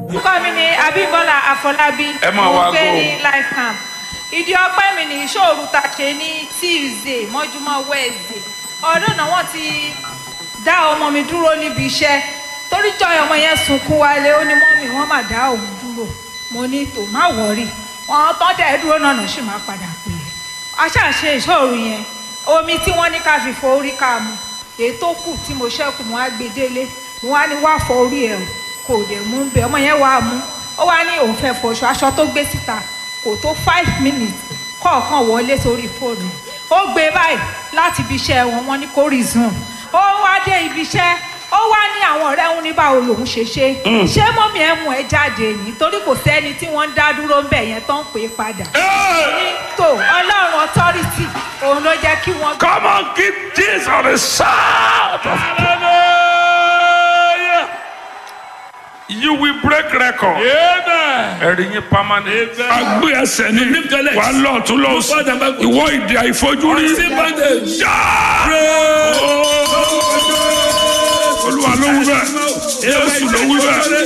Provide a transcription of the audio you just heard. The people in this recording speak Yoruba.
orúkọ mi ni abímbọ́lá àfọlábí Ẹ máa wá mo gbé go. ní life camp ìdí ọpẹ́ mi ní ìṣòro ta ṣe ní tuesday mọ́júmọ́ wednesday ọdún náà wọ́n ti dá ọmọ mi dúró níbi iṣẹ́ torí jọ ọmọ yẹn sunkún wálé ó ní mọ́mì wọ́n mà dá òun dúró mo ní tò má wọ̀rí wọn tán dẹ̀ dúró náà náà sì máa padà pè é aṣáṣe ìṣòro yẹn omi tí wọ́n ní ká fi fọ orí ká mu èyí tó kù tí mo ṣẹ́kù mo wá gbé délé mo wá ní wá fọ orí ẹ̀ o kò dẹ̀ mú bẹ́ẹ̀ ọmọ yẹn wá mú ó wá ní òun fẹ́ fọṣọ aṣọ tó gbé síta kò tó five minutes kọ̀ọ̀kan wọlé sórí fóònù ó gbé báyìí láti ibi iṣẹ́ wọn wọ́n ní kó resume ó wá dé ibi iṣẹ́ ó wá ní àwọn ọ̀rẹ́ òun ní báwo lòun ṣe ṣe ṣé mọ́mí ẹ̀ mú ẹ jáde ní torí kò sẹ́ni tí wọ́n ń dá dúró ń bẹ̀ yẹn tó ń pè é padà ní tò ọlọ́run authority òun ló jẹ́ kí wọ́n Come on, give Jesus a shout of You will break record. Amen. Ẹ̀rí yín permanent. Agbé ẹsẹ̀ ní Lift your legs. wà á lọ tún lọ Move forward and backward. Ìwọ ìdí àìfojúrí. Unseen bondage. Já! Olúwa ló wí bẹ́ẹ̀. Jésù ló wí bẹ́ẹ̀.